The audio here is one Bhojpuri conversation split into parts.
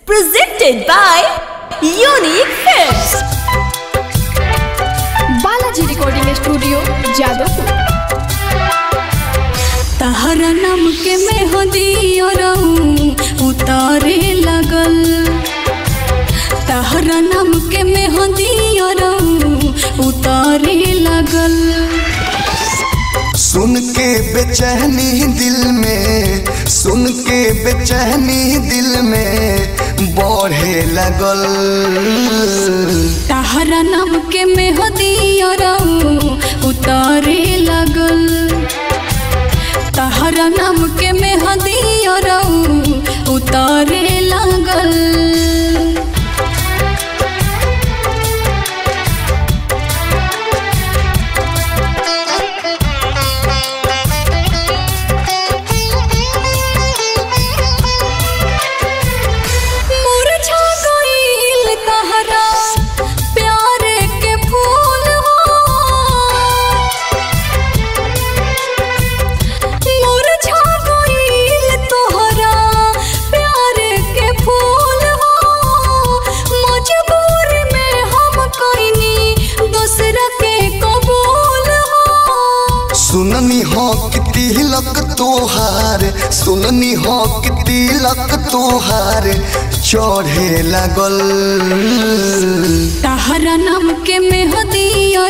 presented by Unique Films. Balaji recording studio Jadavpur तहरा नाम के मेहंदी उतारे लगल तहरा नाम के मेहंदी उतारे लगल सुन के बेचैनी दिल में सुन के बेचैनी दिल में बढ़े लगल तहरा नाम के मेहंदी उतारे लगल तहरा नाम के मेहंदी उतारे लगल मुरझा गइल तहरा प्यार के फूल हो मुरझा गइल तोहरा प्यार के फूल हो मजबूर में हम कइनी दूसरा के कबूल हो सुननी हो कि तिलक तोहार सुननी हो कि तिलक तोहार चढ़े लगल तहरा नाम के मेहंदी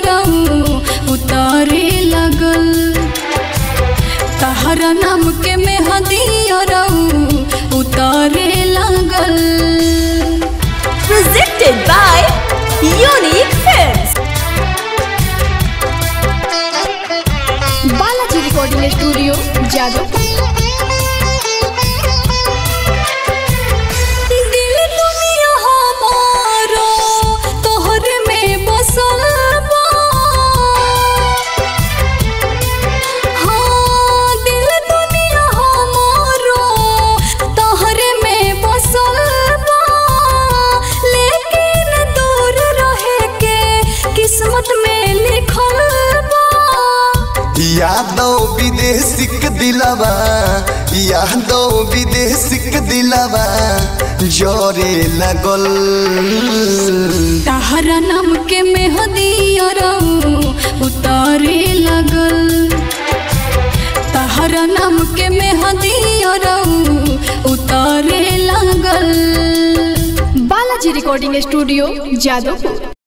उतारे लगल तहरा नाम के मेहंदी उतारे लगल Presented by Unique Films. Balaji recording studio Jadavpur दिल दुनिया हमारो तोहरे में बसल बा हाँ दिल दुनिया हमारो तोहरे में बसल बा लेकिन दूर रहे के किस्मत में लिखल बा यादव विदेशिक दिलवा यादव विदेशिक दिलवा जोरे लगल तहरा नाम के मेहंदी उतारे लगल तहरा नाम के मेहंदी उतारे लगल बालाजी रिकॉर्डिंग स्टूडियो जादवपुर